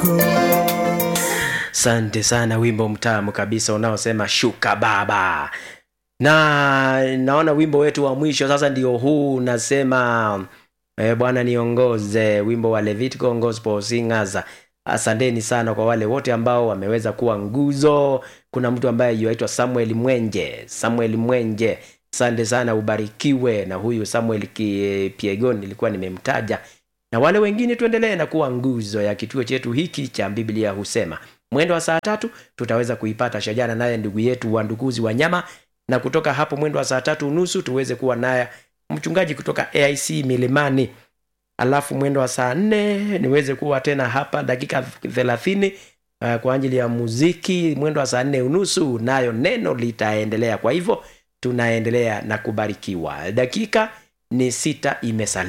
Asante sana, wimbo mtamu kabisa unaosema shuka baba. Na naona wimbo wetu wa mwisho sasa ndio huu unasema e, Bwana niongoze, wimbo wa Levitical Gospel Singers. Asanteni sana kwa wale wote ambao wameweza kuwa nguzo. Kuna mtu ambaye yuaitwa Samuel Mwenje, Samuel Mwenje, asante sana, ubarikiwe. Na huyu Samuel Ki- Piegon nilikuwa nimemtaja, na wale wengine tuendelee na kuwa nguzo ya kituo chetu hiki cha Biblia husema. Mwendo wa saa tatu tutaweza kuipata shajara naye ndugu yetu wandukuzi wa nyama, na kutoka hapo mwendo wa saa tatu unusu tuweze kuwa naye mchungaji kutoka AIC Milimani alafu mwendo wa saa nne niweze kuwa tena hapa dakika thelathini uh, kwa ajili ya muziki. Mwendo wa saa nne unusu nayo neno litaendelea. Kwa hivyo tunaendelea na kubarikiwa. Dakika ni sita imesalia.